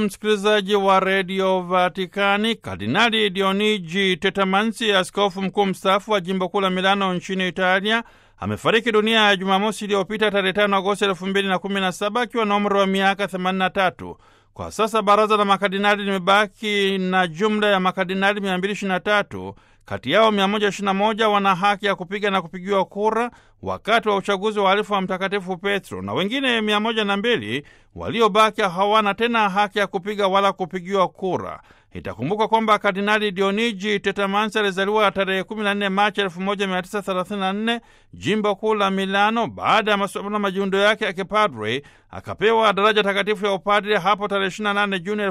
msikilizaji wa redio Vatikani, Kardinali Dionigi Tetamansi, askofu mkuu mstaafu wa jimbo kuu la Milano nchini Italia, amefariki dunia ya Jumamosi iliyopita tarehe 5 Agosti 2017 akiwa na umri wa miaka 83. Kwa sasa baraza la makardinali limebaki na jumla ya makardinali 223. Kati yao 121 wana haki ya kupiga na kupigiwa kura wakati wa uchaguzi wa alifu wa Mtakatifu Petro, na wengine 102 waliobaki hawana tena haki ya kupiga wala kupigiwa kura. Itakumbuka kwamba Kardinali Dionigi Tetamansi alizaliwa tarehe 14 Machi 1934 jimbo kuu la Milano. Baada ya masomo na majiundo yake ya kipadre akapewa daraja takatifu ya upadre hapo tarehe 28 Juni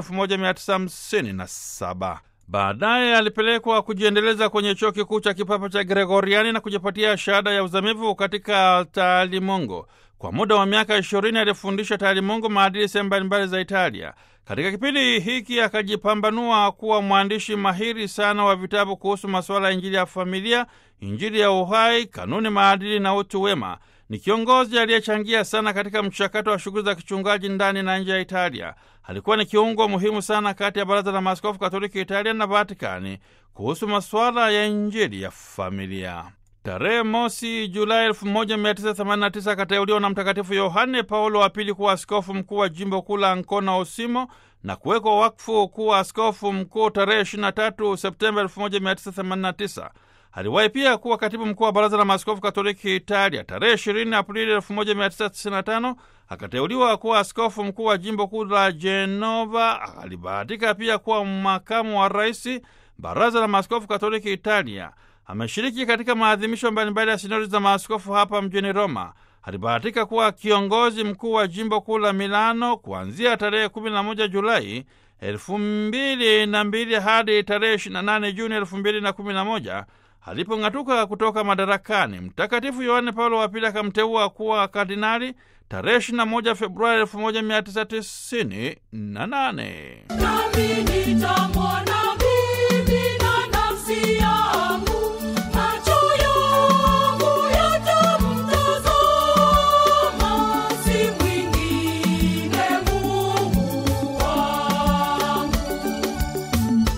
1957. Baadaye alipelekwa kujiendeleza kwenye chuo kikuu cha kipapa cha Gregoriani na kujipatia shahada ya uzamivu katika taalimungu. Kwa muda wa miaka ishirini alifundisha taalimungu maadili sehemu mbalimbali za Italia. Katika kipindi hiki akajipambanua kuwa mwandishi mahiri sana wa vitabu kuhusu masuala ya Injili ya familia, Injili ya uhai, kanuni, maadili na utu wema. Ni kiongozi aliyechangia sana katika mchakato wa shughuli za kichungaji ndani na nje ya Italia. Alikuwa ni kiungo muhimu sana kati ya Baraza la Maaskofu Katoliki Italia na Vatikani kuhusu masuala ya Injili ya familia. Tarehe mosi Julai 1989 akateuliwa na Mtakatifu Yohane Paulo wa Pili kuwa askofu mkuu wa jimbo kuu la Ancona Osimo na kuwekwa wakfu kuwa askofu mkuu tarehe 23 Septemba 1989. Aliwahi pia kuwa katibu mkuu wa Baraza la Maaskofu Katoliki Italia. Tarehe 20 Aprili 1995 akateuliwa kuwa askofu mkuu wa jimbo kuu la Genova. Alibahatika pia kuwa makamu wa rais Baraza la Maaskofu Katoliki Italia. Ameshiriki katika maadhimisho mbalimbali ya sinodi za maaskofu hapa mjini Roma. Alibahatika kuwa kiongozi mkuu wa jimbo kuu la Milano kuanzia tarehe 11 Julai 2002 hadi tarehe 28 Juni 2011 alipong'atuka kutoka madarakani. Mtakatifu Yohane Paulo wa Pili akamteua kuwa kardinali tarehe 21 Februari 1998.